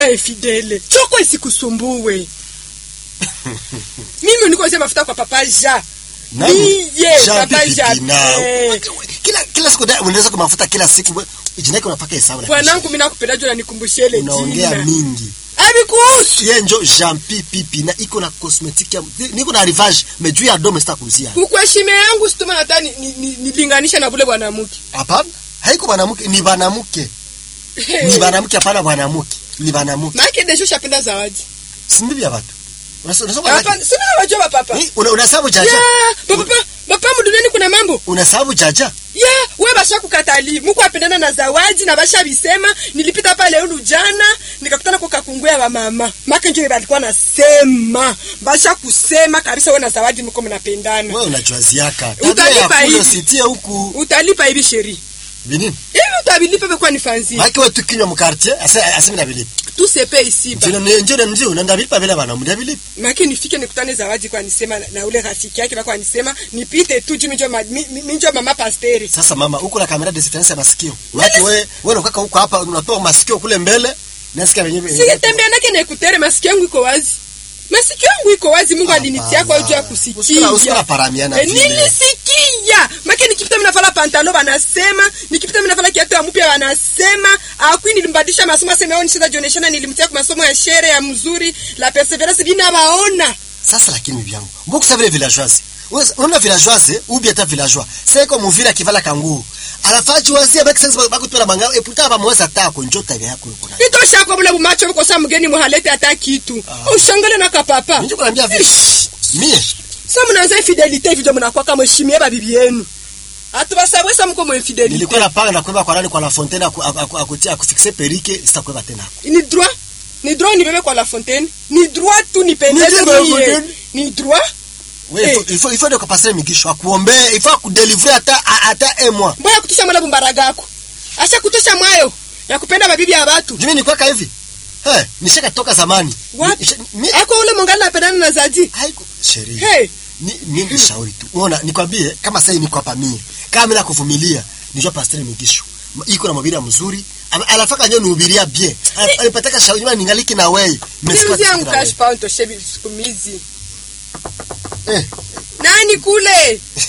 Hey, Fidele, choko isikusumbue. Mimi niko sema mafuta kwa papa Ja. Nani? Niye, Jean papa Pipi Ja. na- Eh, Kila kila siku da- unaweza kumafuta kila siku. we- Jina yake unapaka hesabu. na Bwanangu mimi nakupenda juu unanikumbushia ile kisha. Unaongea jina. mingi. Abikuhusu. Yeye njo Jean Pipi na iko na cosmetic ya niko na rivage mais juu ya dome sita kuuzia. Kukuheshimia yangu situma hata ni- ni- ni- nilinganisha na bule bwanamke. Hapana. Haiko bwanamke ni bwanamke. Ni bwanamke hapana bwanamke. Ni bwanamke. Maana desho shapenda zawadi. Si ndivyo watu. Unasoma unasoma Hapa sina wajua papa. Ni una unasabu jaja. Ya, papa papa mduniani kuna mambo. Unasabu jaja. Ya, we basha kukatali. Muko apendana na zawadi na basha bisema. Nilipita pale ulu jana, nikakutana kwa kakunguya wa mama. Maka njo balikuwa nasema. Basha kusema kabisa we na zawadi mko mnapendana. Wewe unajuaziaka. Utalipa Tabia ya kule hivi. usitie huku. Utalipa hivi sheri. Binini? Hivi utabilipa pe kwa nifanzi. Haki wewe tukinywa mkartie asa asemi na bilipi. Tu sepe ici ba. Njoo ni njoo ni njoo unaenda bilipa bila bana mndia bilipi. Maki nifike nikutane zawadi kwa nisema na, na ule rafiki yake kwa nisema nipite tu juu minjo ma, mi- mi- minjo mama pasteri. Sasa mama huko na kamera distance ya masikio. Watu wewe wewe unakaka huko hapa unatoa masikio kule mbele. Nasikia wenyewe. Singetembea nake na ekutere masikio yangu iko wazi. Masikio yangu iko wazi Mungu alinitia kwa juu ya kusikia. Usikula usikula paramiana E, vile. nilisikia make nikipita mimi navala pantalo banasema nikipita mimi navala kiatu ya mpya banasema akwi nilimbadilisha masomo asema yao nishinda jioneshana nilimtia kwa masomo ya shere ya mzuri la perseverance bina baona Sasa lakini bibi yangu. Mbona vile villageoise? Unaona villageoise ou bien ta villageois. C'est comme vile kivala kangu. Alafaji wazia baki sasa baki tu na manga e puta ba mweza ta ko njota yako yuko nayo. itosha kwa bule bumacho buko sa mgeni muhalete hata kitu ushangale na kapapa Ndio kuambia vile. Mie sa mnaanza infidelite hivi ndio mnakuwa kama heshimie babibi yenu atubasabwe sa mko mu infidelite nilikuwa napanga na kwenda kwa nani kwa La Fontaine aku- aku- akutia akufixe perike sitakwenda tena. ni droit ni droit nibebe kwa la fontaine ni droit tu nipendeze Ni droit, mie Fontaine. ni droit Wewe Eh. il faut- il faut il faut de passer migisho akuombee, il faut akudélivrer hata hata un mois. mbona kutusha mwala bumbaragako asha kutosha mwayo ya kupenda babibi ya watu Jimi ni kwaka hivi. Eh, nishaka toka zamani. Wapi? Nisha- mi- ako ule mongali napendana na zadi Haiko sheria. hey Ni mimi nishauri tu. Unaona, nikwambie kama sasa niko hapa mie. Kama mimi nakuvumilia, nijua pastor migisho. Ma- Iko na mabira mzuri. Ama- Anafaka nyo nihubiria bien. Ana- Alipataka shauri mimi ningaliki na wewe. niuzi yangu Nimesikia cash pound toshe sikumizi Eh, nani kule